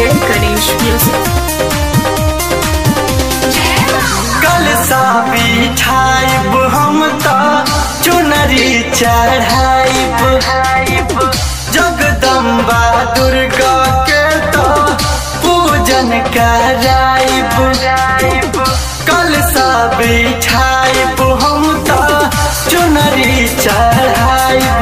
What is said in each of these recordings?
Jay Ganesh Music. कल सा बिठाइब हम तो चुनरी चढ़ाइब जगदम्बा दुर्गा के तो पूजन कराइब कल सा बिठाइब हम तो चुनरी चढ़ाइब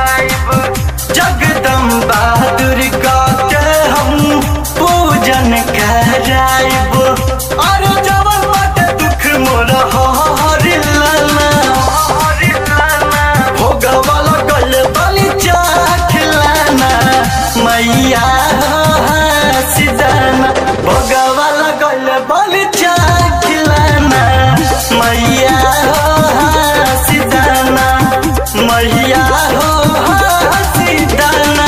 जगदम्बा दुर्गा के हम पूजन कराइब और जवन बाटे दुख मोर हरिलाना भोगवाला गल बलि चाखलाना मैया सिदाना भोगवाला गल बलि चाखलाना मैया सिदाना मैया हो सिदाना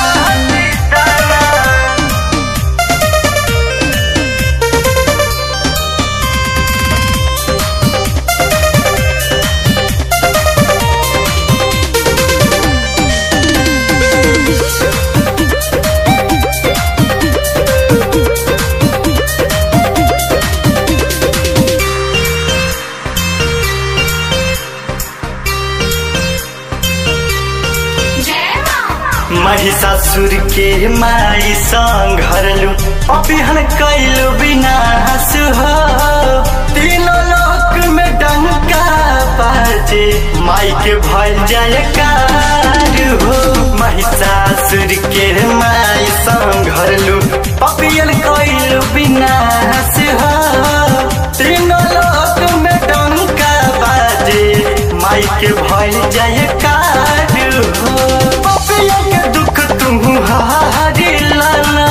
महिषासुर के माई संघरलु अभिहन कैलु विनाश हो तीनों लोक में डंका बाजे माई के भल जयकार हो महिषासुर के माई संघरलु अभिहन कैलु विनाश हो तीनों लोक में डंका बाजे माई के भल जयकार हो पपिया के दुख तुम हारी लाना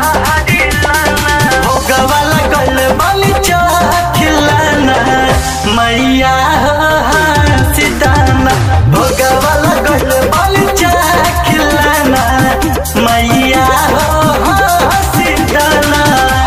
भोगवाला गल बलि चाखिलाना मैया सिदाना भोगवाला गल बलि चाखिलाना मैया सिदाना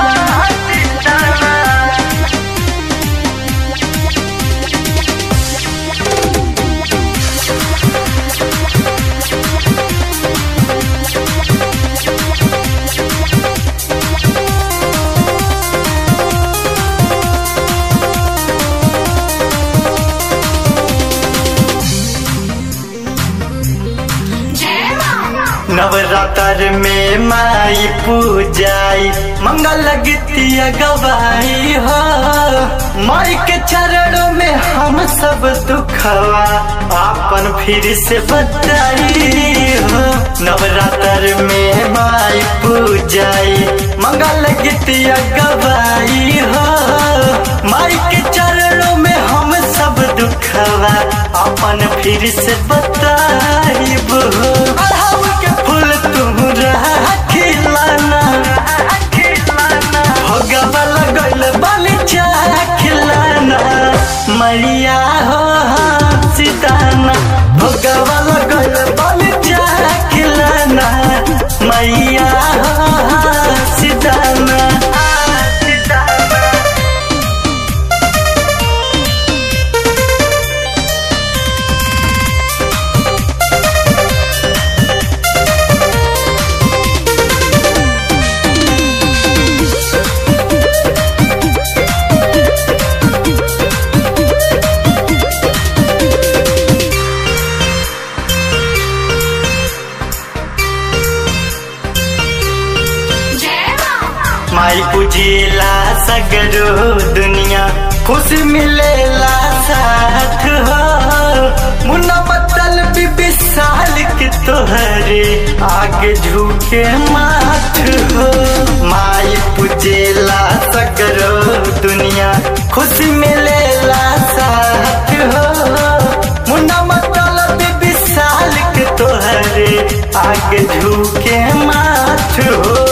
नवरात्र में माई पूजाई मंगल गीतिया गवाई हो माई के चरणों में हम सब दुखवा आपन फिर से बताई हो नवरात्र में माई पूजाई मंगल गीतिया गवाई हो माई के चरणों में हम सब दुखवा अपन फिर से बताइब हो अढ़ाऊ के फूल तुम खिलाना भगवा लगल बलि खिलाना मैया हो सीताना भगवा लगल बलि खिलाना मैया हो सीताना माई पूजेला सगरो दुनिया खुशी मिलेला साथ हो मुन्ना बदल भी विशाल के तोहरे आगे झुके माथ हो माई पूजेला सगरो दुनिया खुशी मिलेला साथ हो मुन्ना बदल भी विशाल के तोहरे आगे झुके माथ हो